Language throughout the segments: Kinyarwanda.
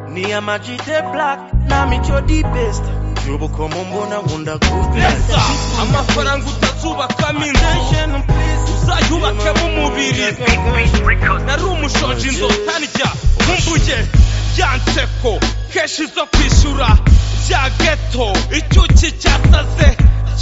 ni amajite black namico di best yubuko mumbona nkunda goodness amafaranga utazubakamo inzu uzayubakemo umubiri nari umushonji inzota ndya nkumbuye yanseko kenshi zo kwishyura bya geto icyuki cyasaze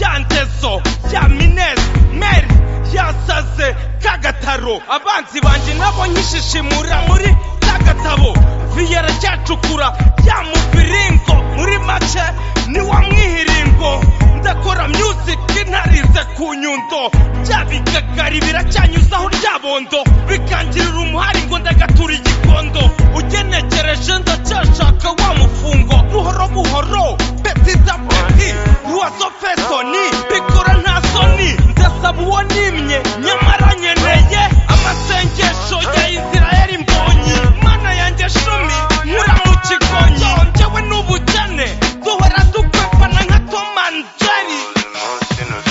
ya ngezo ya minezi meri yasaze kagataro abanzi banjye nabo nkishishimura muri kagatabo viyera cyacukura ya mubiringo muri make ni wa mwihiringo ndakora music ntarize ku nyundo bya bigagari biracyanyuzaho ryabondo bikangirira umuhari ngo ndagatura igikondo ugenekereje ndacyashaka wa mufungo buhoro buhoro peti za peti ruwazo fesoni bikora nta soni ndasaba uwo nimye nyamara nkeneye amasengesho ya isirayeli mbonyi mana yanjye shumi nkura mu kigonyi njyewe n'ubukene duhora dukwepana nka tomanjeri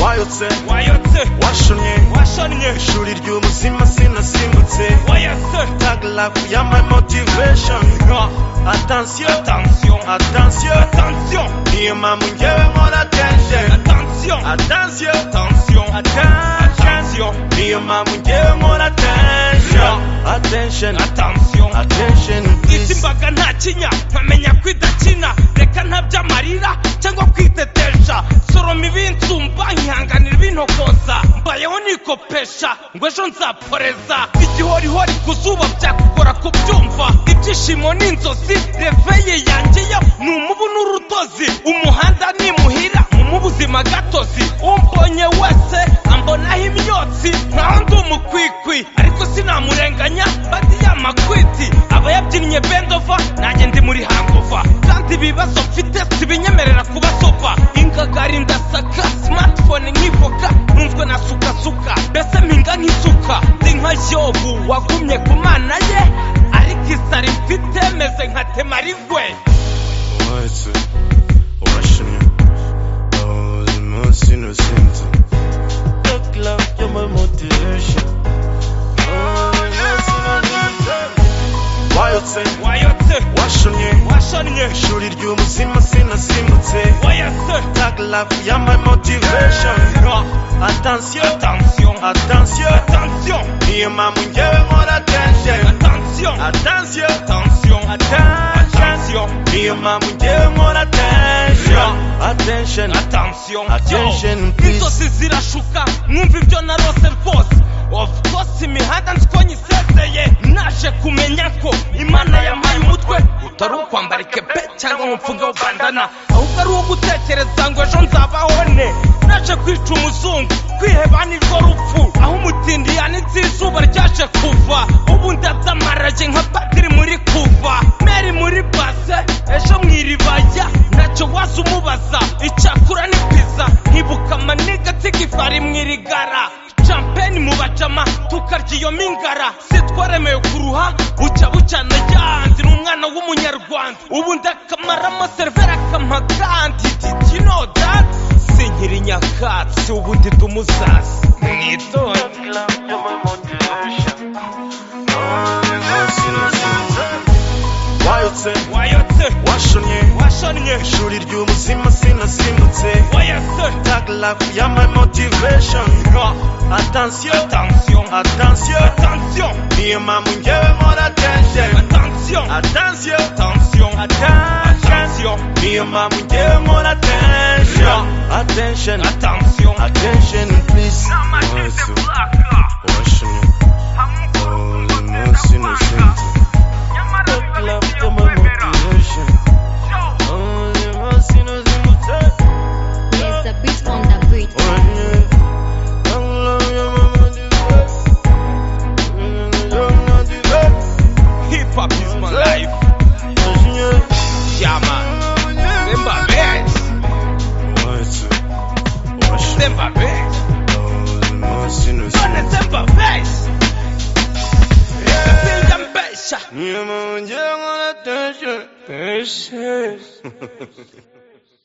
wayotse wayotse washonye washonnye ishuri ry'ubuzima sinasimbutse wayotse tag life ya my motivation Ah, attention attention attention attention niyo mpamvu njyewe nkora attention attention attention attention attention niyo mpamvu njyewe nkora attention attention attention attention isi mbaga nta kinya nkamenya ko idakina reka ntabya amarira cyangwa kwitetesha soroma ibinsumba nkihanganira ibintokoza mbayeho nikopesha ngo ejo nzaporeza igihorihori ku zuba byakugora kubyumva ibyishimo n'inzozi reveye yanjye yo ni umubu n'urudozi umuhanda ni muhira mu buzima gatozi umbonye wese ambonaho imyotsi nkaho ndi umukwikwi ariko sinamurenganya badi ya makwiti aba yabyinnye bendova nanjye ndi muri hangova kandi ibibazo mfite sibinyemerera kubasopa ingagari ndasaka smartphone nkivoka numvwe na sukasuka mbese mpinga nk'isuka ndi nka yobu wagumye ku mana ye ariko isari mfite meze nka temarizwe wayotse washonye ubuzima sinasinze tag life ya my motivation wayotse wayotse washonye washonnye ishuri ry'ubuzima sinasimbutse wayotse tag life ya my motivation attention attention attention attention niyo mpamvu njyewe nkora attention attention attention attention attention niyo mpamvu njyewe nkora attention attention attention Attention, Yo, please. inzozi zirashuka mwumva ibyo narose rwose of course imihanda nziko nyisezeye naje kumenya ko imana yampaye umutwe utari uwo kwambara ikebe cyangwa ngo mfunge aho bandana ahubwo ari uwo gutekereza ngo ejo nzabaho ne naje kwica umuzungu kwiheba nirwo rupfu aho umutindi yanitse izuba ryaje kuva ubu ndabyamarage nka padiri muri kuva meri muri base ejo mu iribaya ntacyo waza umubaza icyakura ni pizza nkibuka amaniga tigifari mu irigara champagne mu bajama tukarya iyo mingara sitwaremewe kuruha bucya bucana yanzi ni umwana w'umunyarwanda ubu ndakamaramo serivera akamagandi kino dati sinkiri nyakatsi ubu ndi dumuzazi mwitonde wayotse wayotse washonye washonnye ishuri ry'ubuzima sinasimbutse wayotse tag life ya my motivation attention attention attention attention niyo mpamvu njyewe nkora attention attention attention attention attention niyo mpamvu njyewe nkora attention attention attention attention please wayotse washonye ubuzima sinasimbutse Tag life ya my motivation ubuzima sinasimbutse There's a beat on the beat. hip hop is my life shama semba best semba best none semba best reka sinjambesha Yeah.